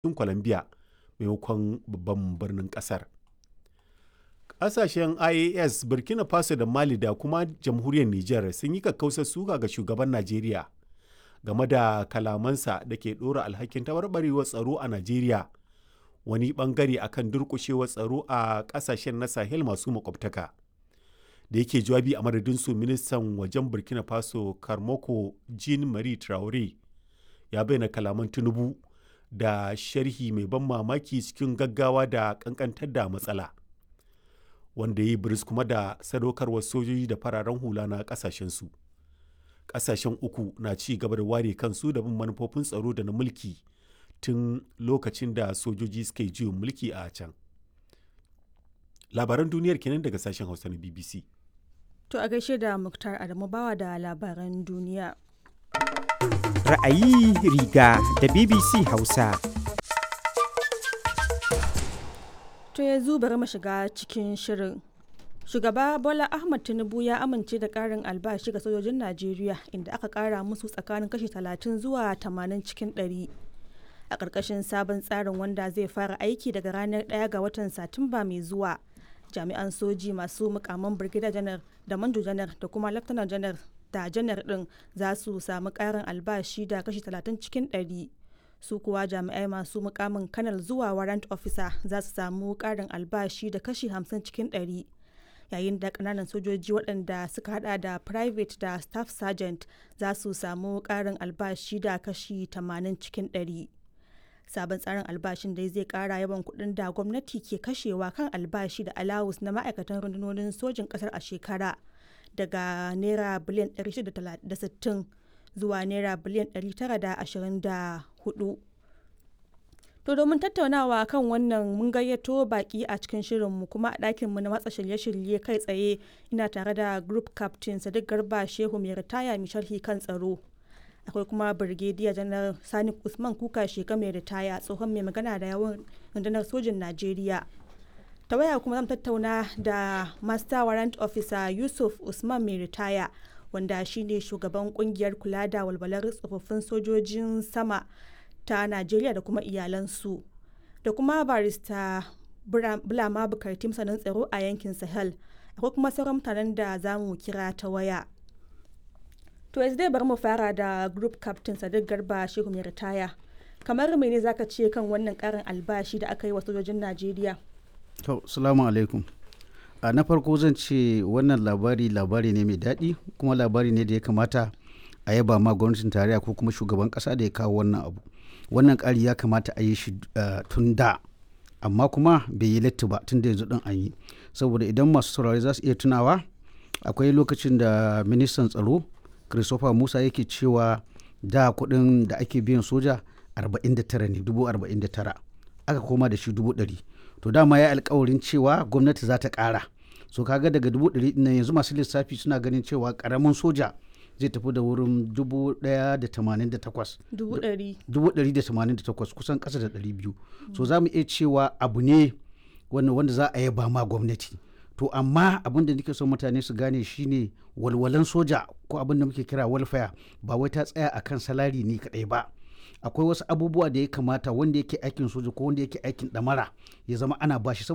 cikin Colombia maimakon babban birnin ƙasar. Ƙasashen IAS, Burkina Faso da Mali da kuma Jamhuriyar Nijar sun yi kakkausar suka ga shugaban Najeriya game da kalamansa da ke ɗora alhakin taɓarɓarewar tsaro a Najeriya wani ɓangare a kan durƙushewar tsaro a ƙasashen na Sahel masu makwabtaka. Da yake jawabi a madadinsu, ministan wajen Burkina Faso Karmako Jean-Marie Traore ya bayyana kalaman Tinubu da sharhi mai ban mamaki cikin gaggawa da ƙanƙantar da matsala. wanda ya yi biris kuma da sadaukarwar sojoji da fararen hula na kasashensu kasashen uku na ci gaba da ware kansu da bin manufofin tsaro da na mulki tun lokacin da sojoji suka yi juyin mulki a can labaran duniyar kenan daga sashen hausa na bbc To a gaishe da Muktar Adamu bawa da labaran duniya. Ra'ayi riga da BBC Hausa. To yanzu bari mu shiga cikin shirin. Shugaba Bola Ahmad Tinubu ya amince da ƙarin albashi ga sojojin Najeriya inda aka ƙara musu tsakanin kashi 30 zuwa 80 cikin 100. A ƙarƙashin sabon tsarin wanda zai fara aiki daga ranar 1 ga watan Satumba mai zuwa. Jami'an soji masu mukaman Brigadier Janar da Manjo Janar da kuma Lieutenant Janar da Janar ɗin za su samu ƙarin albashi da kashi 30 cikin 100. su kuwa jami'ai masu mukamin kanal zuwa warrant officer za su samu karin albashi da kashi 50 cikin 100 yayin da kananan sojoji waɗanda suka hada da private da staff sergeant za su samu karin albashi da kashi 80 cikin 100 sabon tsarin albashin dai zai kara yawan kuɗin da gwamnati ke kashewa kan albashi da alawus na ma'aikatan rundunonin sojin ƙasar a shekara daga naira biliyan 660 zuwa naira biliyan 924 to domin tattaunawa kan wannan mun gayyato baki a cikin shirinmu kuma a ɗakinmu na matsa shirye-shirye kai tsaye ina tare da group captain sadiq garba shehu mai ritaya mai sharhi kan tsaro akwai kuma birgediya janar sani usman kuka sheka mai ritaya tsohon mai magana da yawan rundunar sojin najeriya ta waya kuma zan tattauna da master warrant officer yusuf usman mai ritaya wanda shine shugaban kungiyar kula da walwalar tsofaffin sojojin sama ta najeriya da kuma iyalansu da kuma barista bulama bukarti masanin tsaro a yankin sahel akwai kuma sauran mutanen da za mu kira ta waya to yanzu dai bari mu fara da group captain sadiq garba shehu mai ritaya kamar mene zaka ce kan wannan karin albashi da aka yi wa sojojin najeriya to salamu alaikum a na farko zan ce wannan labari labari ne mai daɗi kuma labari ne da ya kamata a yaba ma gwamnatin tarayya ko kuma shugaban ƙasa da ya kawo wannan abu wannan ƙari ya kamata a yi shi tun da amma kuma bai yi latti ba tun da yanzu ɗin an yi saboda idan masu saurari za su iya tunawa akwai lokacin da ministan tsaro christopher musa yake cewa da kuɗin da ake biyan soja 49 ne dubu 49 aka koma da shi dubu 100 to dama ya alkawarin cewa gwamnati za ta ƙara so kaga daga dubu ɗari nan yanzu masu lissafi suna ganin cewa ƙaramin soja zai tafi da wurin dubu ɗaya da tamanin da takwas dubu ɗari dubu ɗari da tamanin da takwas kusan ƙasa da ɗari biyu so za mu iya cewa abu ne wanda za a yaba ma gwamnati to amma abin da nake son mutane su gane shine walwalan soja ko abin da muke kira welfare ba wai ta tsaya akan salari ne kaɗai ba akwai wasu abubuwa da ya kamata wanda yake aikin soja ko wanda yake aikin ɗamara ya zama ana bashi